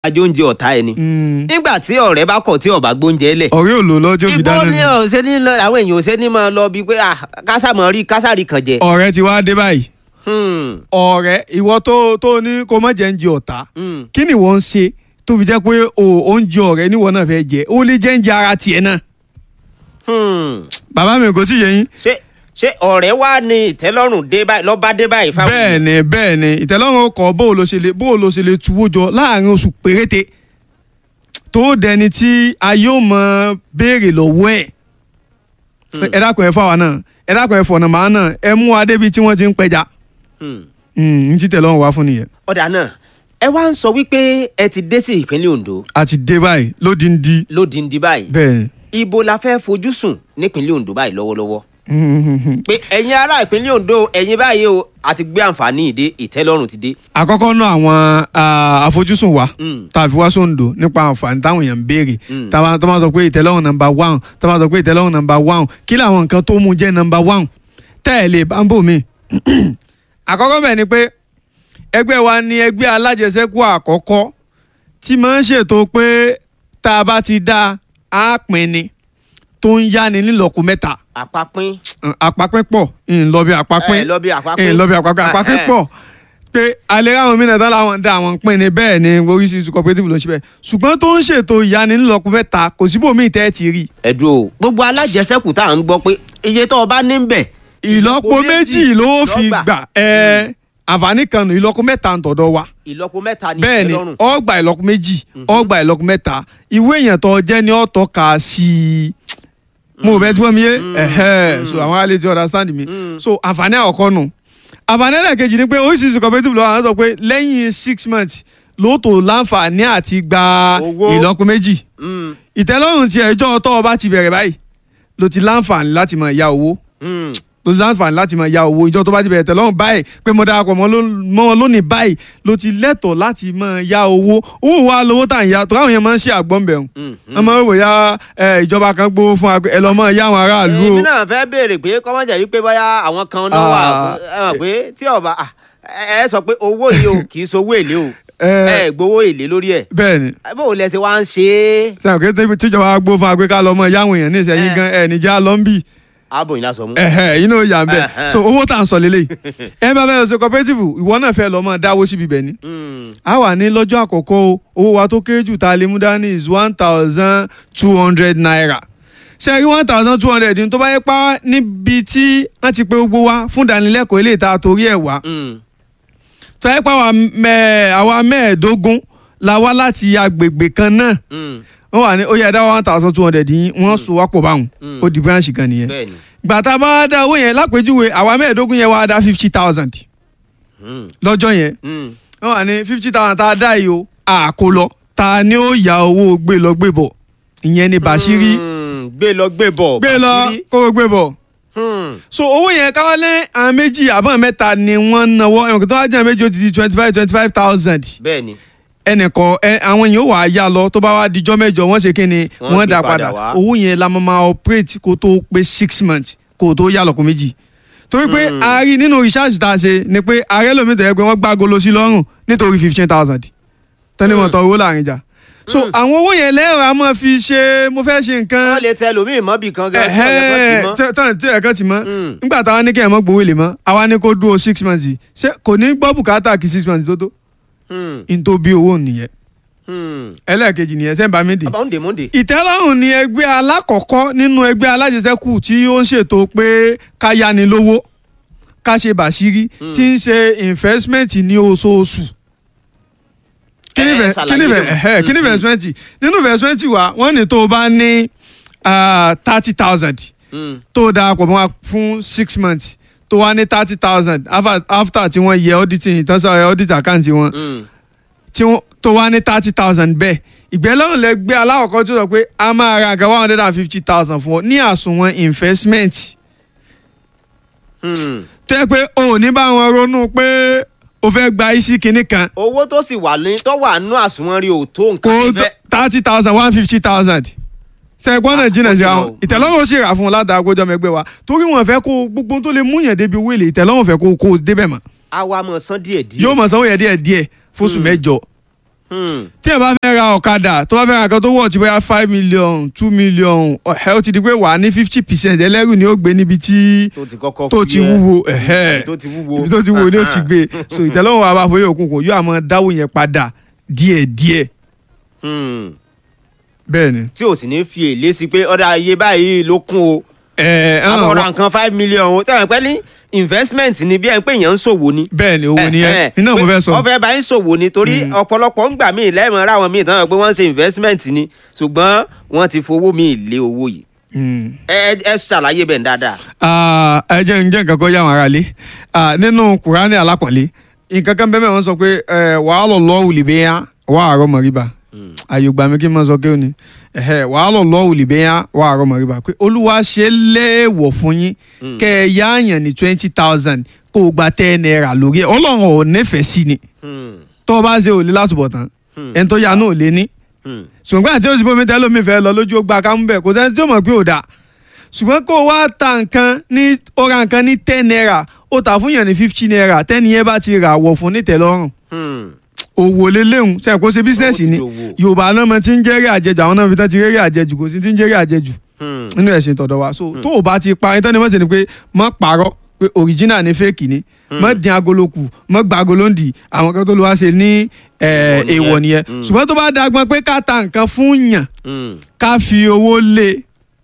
ajó oúnjẹ ọ̀tá ẹni Mm. nígbà tí ọ̀rẹ́ bá kọ̀ tí ọ̀bá gbóúnjẹ lẹ̀ ọ̀rẹ́ ò lò lọ́jọ́ fi ibo dáná ni ni. ọ̀sẹ̀ ní lọ àwọn èèyàn ọ̀sẹ̀ ní máa lọ bíi pé ah kásàmọ́ rí kásàrí kan jẹ. ọ̀rẹ́ ti wá dé báyìí Hmm, ọ̀rẹ́ ìwọ tó tó ní kó má jẹ́ ń jẹ ọ̀tá hmm. kí ni wọ́n ń ṣe tó fi jẹ́ pé o oúnjẹ ọ̀rẹ́ níwọ náà fẹ́ jẹ ó lè jẹ́ ń jẹ ara tiẹ̀ náà Hmm. bàbá mi kò tí ì yé yín ṣé ṣé ọ̀rẹ́ wa ní ìtẹ́lọ́rùn dé báyìí lọ́ba dé báyìí fáwọn. bẹ́ẹ̀ ni bẹ́ẹ̀ ni ìtẹ́lọ́rùn ọkọ̀ bó o lo ṣe lè bó o lo ṣe lè tuwó jọ láàrin oṣù péréte tó dẹni tí ayé ò mọ béèrè lọ́wọ́ ẹ̀ ẹ dákun ẹ fáwa náà ẹ dákun ẹ fọ̀nà màá náà ẹ mú wa débi tí wọ́n ti ń pẹja Hmm. n ti tẹ̀lọ́run wá fún nìyẹn ọ̀dà náà ẹ wá ń sọ wípé ẹ ti dé sí ìpínlẹ̀ Ondo a ti dé báyìí lódìndí lódìndí báyìí bẹ́ẹ̀ ibo la fẹ́ fojú sùn nípínlẹ̀ Ondo báyìí lọ́wọ́lọ́wọ́ ni. pé ẹ̀yin ará ìpínlẹ̀ Ondo ẹ̀yin báyìí o àti gbé àǹfààní ìdè ìtẹ́lọ́rùn ti dé. àkọ́kọ́ náà àwọn ah, àfojúsùn wa Mm. tàbí wá sóńdò nípa àǹfààní táwọn èèyàn ń béèrè Mm. táwọn tó máa sọ pé ìtẹ́lọ́rùn nọmba one tó máa sọ pé ìtẹ́lọ́rùn nọmba one kí làwọn nǹkan tó mú jẹ́ nọmba one tẹ́ ẹ̀ lè bá ń bò mí. àkọ́kọ́ bẹ̀ ni pé ẹgbẹ́ wa ni ẹgbẹ́ alájẹsẹ́kù àkọ́kọ́ tí máa ń ṣètò pé tá a bá ti dá a pín ni tó ń yáni nílọ́kù mẹ́ta àpapín àpapín pọ̀ ìlọ́bí àpapín ẹ lọ bí àpapín ẹ lọ bí àpapín àpapín Eh, eh. pọ̀ pé alẹ́ ráwọn mìíràn tán láwọn dá àwọn pín ní bẹ́ẹ̀ ni oríṣiríṣi cooperative ló ń ṣe bẹ́ẹ̀ ṣùgbọ́n tó ń ṣètò ìyanilọ́kùn mẹ́ta kò síbòmíì tẹ́ ẹ ti rí ẹ̀dùn o gbogbo alájẹsẹ́kù tá à ń gbọ́ pé iye tó o bá ní ń bẹ̀. ìlọ́po méjì ló fi lọ́gbà. gbà ẹ àǹfààní kan nù ìlọ́po mẹ́ta ń tọ̀dọ̀ wa ìlọ́po mẹ́ta ní bẹ́ẹ̀ ni ìtẹ́lọ́rùn. ọgbà ìlọ́po méjì ọgbà ìlọ́po mẹ́ta ìwé èèyàn tó jẹ́ ní ọ̀tọ̀ kà sí i mo bẹ tí wọ́n mi yé ẹ̀hẹ́ so àwọn alẹ́ ti understand mi so àǹfààní àkọ́kọ́ nù àǹfààní ẹlẹ́ẹ̀kejì ni pé oríṣiríṣi cooperative lọ́wọ́ àwọn sọ pé lẹ́yìn six months ló tó láǹfààní àti gba Owó. ìlọ́po méjì Mm, ìtẹ́lọ́rùn ti ẹjọ́ tó o bá ti bẹ̀rẹ̀ báyìí ló ti láǹfààní láti máa ya owó mm. ló ti láǹfààní láti máa ya owó ìjọ tó bá ti bẹ̀rẹ̀ tẹ́lọ́rùn báyìí pé mo darapọ̀ mọ́ ló- mọ́ wọn lónìí báyìí ló ti lẹ́tọ̀ọ́ láti máa ya owó owó wa lówó tà ń ya tó káwọn yẹn máa ń ṣe àgbọ̀n bẹ̀rù Mm, wọ́n máa ń wò ya ẹ, ìjọba kan gbowó fún wa pé ẹ lọ́ mọ́ ya àwọn aráàlú o èmi náà fẹ́ béèrè pé kọ́mọ́jà yìí pé báyà àwọn kan náà wà Ah. ẹ mọ̀ pé tí ọba ah, ẹ ẹ sọ pé owó yìí o kì í sowó èlé o ẹ ẹ gbowó èlé lórí ẹ̀ bẹ́ẹ̀ ni bó o lẹ ṣe wá ń ṣe é sẹ́wọ̀n kí tí- tíjọba gbowó fún wa pé ká lọ́ mọ́ ya àwọn èèyàn ní ìsẹ́yìn Eh. gan ẹ̀ níjà lọ́ ń bì abòyìn lásán mú. ẹ̀hẹ́ inú ìyá ń bẹ̀ Ẹ̀hẹ́. so owó tà ń sọ lélẹ̀ ẹ bá fẹ́ lọ sí cooperative ìwọ náà fẹ́ lọ́ mọ́ dáwó síbi bẹ̀ ni Mm, a wà ní lọ́jọ́ àkọ́kọ́ o owó wa tó kéré jù tá a lè mú dání is one thousand two hundred naira ṣe rí one thousand two hundred ní tó bá yẹ pa níbi tí wọ́n ti pé gbogbo wa fún ìdánilẹ́kọ̀ọ́ ilé ìta torí ẹ̀ wá mm, tó yẹ pa àwa mẹ́- àwa mẹ́ẹ̀ẹ́dógún la wá láti agbègbè kan náà mm. wọ́n wà ní ó yẹ dá one thousand two hundred yín wọ́n so wá pọ̀ báwọn Mm. ó di branch kan nìyẹn bẹ́ẹ̀ni. gbàtà bá dá owó yẹn lápèjúwe àwa mẹ́ẹ̀ẹ́dógún yẹn wá dá fifty thousand Mm, lọ́jọ́ yẹn mm. wọ́n wà ní fifty thousand tá a dá yìí o àkó lọ ta ni ó ya owó gbé lọ gbé bọ̀ ìyẹn ni Bàṣírí Mm, gbé lọ gbé bọ̀ gbé lọ Bàṣírí. kó o gbé bọ̀ Hmm, so owó yẹn káwálé àwọn méjì àbọ̀ mẹ́ta ni wọ́n náwó ẹ̀wọ̀n tó wá jẹ́ méjì ó ti di twenty five twenty five thousand bẹ́ẹ̀ni. ẹnìkan ẹ àwọn èèyàn ó wà á yá lọ tó bá wá dijọ́ mẹ́jọ wọ́n ṣe kí ni Wọ́n wọ́n gbé dá padà padà wá. owó yẹn la máa máa operate kó tó pé six months kó tó yá lọ́kùn méjì torí pé Hmm. a rí nínú research tá a ṣe ni pé ààrẹ lómi tẹ̀lé pé wọ́n gbá golo sí lọ́rùn nítorí fifteen thousand tẹ́lẹ̀ mọ̀ tọ́ owó láàrin jà so Hmm. àwọn owó yẹn lẹ́rọ a máa fi ṣe mo fẹ́ ṣe nǹkan wọ́n lè tẹ lómìn mọ́bì kan gan tí ọ̀yẹ́ kan ti mọ́. ẹ̀hẹ́n tán tí ẹ̀kan ti mọ́ Hmm. nígbà táwa ní kí ẹ̀ mọ́ gbowó lè mọ́ àwa ní kó dúró six months yìí ṣé kò ní gbọ́ bùkátà kí six months tó tó Hmm, n tó bí owó nìyẹn hmm. ẹlẹ́ẹ̀kejì nìyẹn sẹ́ńbà méde Monday Monday. ìtẹ́lọ́rùn ni ẹgbẹ́ alákọ̀ọ́kọ́ nínú ẹgbẹ́ alájẹsẹ́kù tí ó ń ṣètò pé ká yáni lówó ká ṣe bàṣírí tí ń ṣe investment ní oṣooṣù. kí ni Ẹ, fẹ- ṣàlàyé kí ni fẹ- lóhùn. ẹhẹ́, kí ni investment nínú investment wa wọ́n ní tó o bá ní thirty thousand Hmm, tó o darapọ̀ mọ́ wa fún six months tó wá ní thirty thousand after tí wọ́n yẹ auditing ìtọ́sọ̀ audit account wọn hmm. tí wọ́n tó wá ní thirty thousand bẹ́ẹ̀ ìgbẹ́lọ́rùn lẹ gbé aláwọ̀kọ́ tó sọ pé a máa ra nǹkan one hundred and fifty thousand fún ọ ní àsùnwọ̀n investment Hmm. tó yẹ pé o ò ní bá wọn ronú pé o fẹ́ gba isi kinní kan owó tó sì wà ní tó wà nínú àsùnwọ̀n rí o tó kó nǹkan fẹ́. thirty thousand one fifty thousand sẹ́gbọ́n náà jìnnà sí àwọn àpò ìtẹ̀lọ́rùn ó sì rà fún un látara àgbójọ mẹgbẹ́ wa torí wọn fẹ́ kó gbogbo tó lè múyàn débi owó èlé ìtẹ̀lọ́rùn fẹ́ kó kó o débẹ̀ mọ́ àwa mọ̀ san díẹ̀ díẹ̀. yóò mọ̀ sanwó yẹn díẹ̀ díẹ̀ fóṣù Hmm. mẹ́jọ Hmm. tí ẹ bá fẹ́ ọ̀kadà tó bá fẹ́ ra nǹkan tó wọ̀ tí bóyá five million two million ọ̀hẹ́ ó ti di pé wà á ní fifty percent ẹlẹ́rù ni ó gbé níbi tí tó ti kọ́kọ́ tó fi ti ẹ́, wúwo ẹ̀hẹ́ ibi tó ti wúwo ibi tó ti wúwo ni ó ti gbé so ìtẹ́lọ́rùn wa bá fọyín òkun kò yóò àmọ́ dáwó yẹn padà díẹ̀díẹ̀ Hmm. bẹ́ẹ̀ ni. tí o sì ní fi èlé sí pé ọ̀dà iye báyìí ló kún o ẹ ẹ àwọn ọ̀rọ̀ nǹkan five million o tẹ̀wọ̀n pẹ́ ní investment ni bí ẹ̀ ń pè yẹn ń ṣòwò ni. bẹ́ẹ̀ ni owó nìyẹn iná mo fẹ́ sọ. ọfẹ bá ń ṣòwò ni torí ọ̀pọ̀lọpọ̀ ń gbà míì lẹ́ẹ̀mọ́ ra àwọn míì tán pé wọ́n ń ṣe investment ni ṣùgbọ́n wọ́n ti fowó míì lé owó yìí. Mm. ẹ ẹ ṣàlàyé bẹ́ẹ̀ dáadáa. Ah, ẹ jẹ́ ǹjẹ́ nǹkan kan yá àwọn aráalé Ah, nínú kùránì alápọ̀nlé nǹkan kan bẹ́ẹ̀ wọ́n sọ pé eh, wàá lọ lọ́ òlì bẹ́ẹ̀ yá wàá àárọ̀ mọ̀ríbà àyè gbà mí kí n máa sọ kí ó ní ẹ̀hẹ́, wàá lọ lọ́ òlì bẹ́ẹ̀ yá wàá àárọ̀ mọ̀ríbà pé olúwa ṣe é léèwọ̀ fún yín kẹ́ ẹ yá àyàn ní twenty thousand kó o gba ten naira lórí ẹ̀ ọlọ́run ò nífẹ̀ẹ́ sí ni Hmm. tó o bá ṣe òlé látúbọ̀ tán ẹni tó yá náà ò lé ní Hmm. ṣùgbọ́n àti oṣù bómi tẹ́lẹ̀ omi fẹ́ lọ lójú ó gba kámú bẹ́ẹ̀ kò sẹ́ni tí ó mọ̀ pé ò dáa ṣùgbọ́n kó o wá ta nǹkan ní ó ra nǹkan ní ten naira ó tà fún yàn ní fifty naira tẹ́ni yẹn bá ti rà wọ̀ fún nítẹ̀lọ́rùn Hmm. òwò lélẹ́hùn ṣe kó ṣe bísínẹ́sì Owó ti ni dòwò. yorùbá náà mọ ti ń jẹ́rìí àjẹjù àwọn náà fi tán ti rẹ́rìí àjẹjù kò sí ti ń jẹ́rìí àjẹjù Hmm. nínú ẹ̀sìn tọ̀dọ̀ wa so tó o bá ti pa ẹni tán ni wọ́n ṣe ni pé mọ́ parọ́ pé original ni fake ni mọ́ dín agolo kù mọ́ gba agolo ń dì àwọn kan tó lọ́ wá ṣe ní eh, Èèwọ̀ nìyẹn. èèwọ̀ nìyẹn Mm. ṣùgbọ́n tó bá dagbọn pé ká ta nǹkan fún yàn Hmm. ká fi owó lé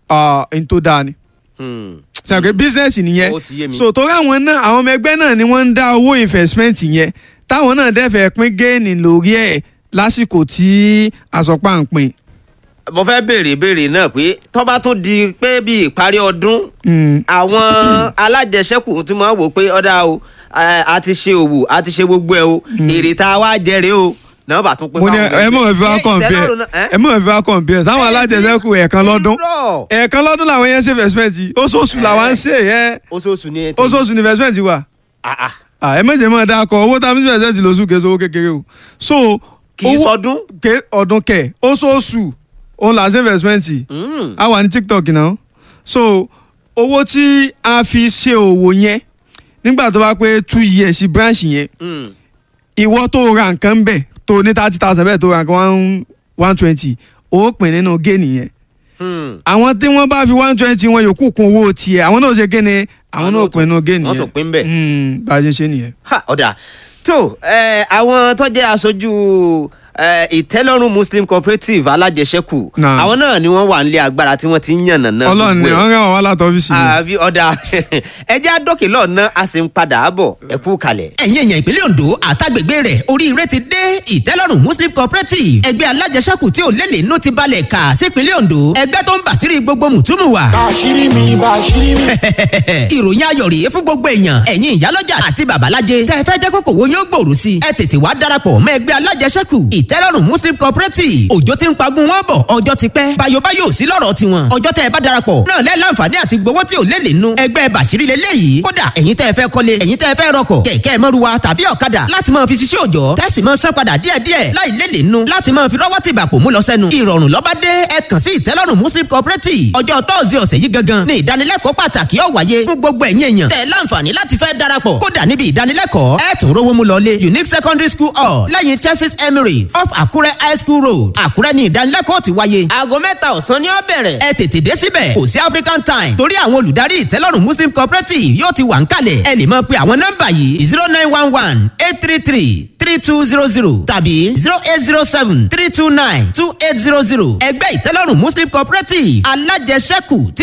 ẹni tó dáa ni Hmm. sọ pé business nìyẹn Ó ti yé mi. so torí àwọn náà àwọn ọmọ ẹgbẹ́ náà ni wọ́n ń dá owó investment yẹn táwọn náà dẹ́fẹ̀ẹ́ pín géènì lórí ẹ̀ lásìkò tí àsọpá ń pín. mo fẹ́ béèrè béèrè náà pé tó bá tún di pé bí ìparí ọdún Mm. àwọn alájẹsẹ́kù tí wọ́n wò pé ọ̀dà o eh, a ti ṣe òwò a ti ṣe gbogbo ẹ̀ o èrè tá a wá jẹrè o náà bá tún pé mo ní fáwọn ẹ mọ̀ fi wá Ṣé compare ìtẹ́lọ́rùn náà- ẹ́? ẹ mọ̀ fi wá compare sáwọn alájẹsẹ́kù ẹ̀ẹ̀kan lọ́dún Irọ́. ẹ̀ẹ̀kan lọ́dún làwọn yẹn ń ṣe investment yìí oṣooṣù làwọn ń ṣe yẹn oṣooṣù ni ẹ tẹ- oṣooṣù ni investment wà Ah, ah. Ah, ẹ méje mọ̀ dáa kọ owó tá a fi ń ṣe investment lóṣù kẹsàn owó kékeré o so kì í owó- sọdún. ké ọdún kẹ oṣooṣù òun là ń ṣe investment Hmm. a wà ní tiktok náà so owó tí a fi ṣe òwò yẹn nígbà tó bá pé two years sí branch yẹn Hmm. ìwọ tó ra nǹkan bẹ̀ tó ní thirty thousand bẹ́ẹ̀ tó ra nǹkan one one twenty ó pín nínú géènì yẹn Hmm. àwọn tí wọ́n bá fi one twenty wọn yòókù kún owó tiẹ̀ àwọn náà ṣe kéne àwọn Àwọn náà náà pín nínú géènì wọ́n yẹn tún pín bẹ́ẹ̀. Mm, bá a ṣe ṣe nìyẹn. Ha, ọ̀dà tó ẹ, àwọn tó jẹ́ aṣojú ẹ, ìtẹ́lọ́rùn muslim cooperative alájẹsẹ́kù Náà. àwọn náà ni wọ́n wà nílé agbára tí wọ́n ti ń yànnà náà ọlọ́run ni wọ́n rán wọn wá láti ọ́fíìsì yẹn. àbí ọ̀dà ẹjẹ́ àdókè lọ́ọ̀nà a sì ń padà bọ̀ ẹ kú kalẹ̀. ẹ̀yin èèyàn ìpínlẹ̀ Ondo àtàgbègbè rẹ̀ oríire ti dé ìtẹ́lọ́rùn muslim cooperative ẹgbẹ́ alájẹsẹ́kù tí ò lélẹ̀ inú ti balẹ̀ kà sípínlẹ̀ Ondo ẹgbẹ́ tó ń bàṣírí gbogbo mùtúmù wa. Bàṣírí mi, bàṣírí mi. ìròyìn ayọ̀ rèé fún gbogbo èèyàn ẹ̀yin ìyálọ́jà àti babalájẹ tẹ́ ẹ fẹ́ jẹ́ kókò wo yóò gbòòrò sí i ẹ tètè wá darapọ̀ mọ́ ẹgbẹ́ alájẹsẹ́kù ìtẹ́lọ́rùn muslim cooperative òjò ti ń pagun wọn bọ̀ ọjọ́ ti pẹ́ bayobayo sí lọ́rọ̀ tiwọn ọjọ́ tẹ́ ẹ bá darapọ̀ náà lẹ́ láǹfààní àti gbowó tí ò lé lè nu ẹgbẹ́ bàṣírí lélẹ́yìí kódà ẹ̀yin tẹ́ ẹ fẹ́ kọ́lé ẹ̀yin tẹ́ ẹ fẹ́ rọkọ̀ kẹ̀kẹ́ mọ́ruwa tàbí ọ̀kadà láti máa fi ṣiṣẹ́ òòjọ́ tẹ́sí máa san padà díẹ̀díẹ̀ láì lé lè nu láti máa fi rọ́wọ́ tìgbà pò mú lọ sẹ́nu ìrọ̀rùn lọ́ba dé ẹ kàn sí ìtẹ́lọ́rùn muslim cooperative ọjọ́ tọ́sídẹ̀ẹ́ ọ̀sẹ̀ yìí gangan ní ìdánilẹ́kọ̀ọ́ pàtàkì ó wáyé fún gbogbo ẹ̀yin èèyàn tẹ́ ẹ láǹfààní láti fẹ́ darapọ̀ kódà níbi ìdánilẹ́kọ̀ọ́ ẹ tún rówó mú lọlé unique secondary school hall lẹ́yìn churches emirates off àkúrẹ́ high school road àkúrẹ́ ní ìdánilẹ́kọ̀ọ́ ti wáyé aago mẹ́ta ọ̀sán ni ó bẹ̀rẹ̀ ẹ tètè dé síbẹ̀ kò sí african time torí àwọn olùdarí ìtẹ́lọ́rùn muslim cooperative yóò ti wà ń kalẹ̀ ẹ lè máa pe àwọn nọ́mbà yìí zero nine one one eight three three three two zero zero tàbí zero eight zero seven three two nine two eight zero zero ẹgbẹ́ ìtẹ́lọ́rùn muslim cooperative alájẹsẹ́kù tí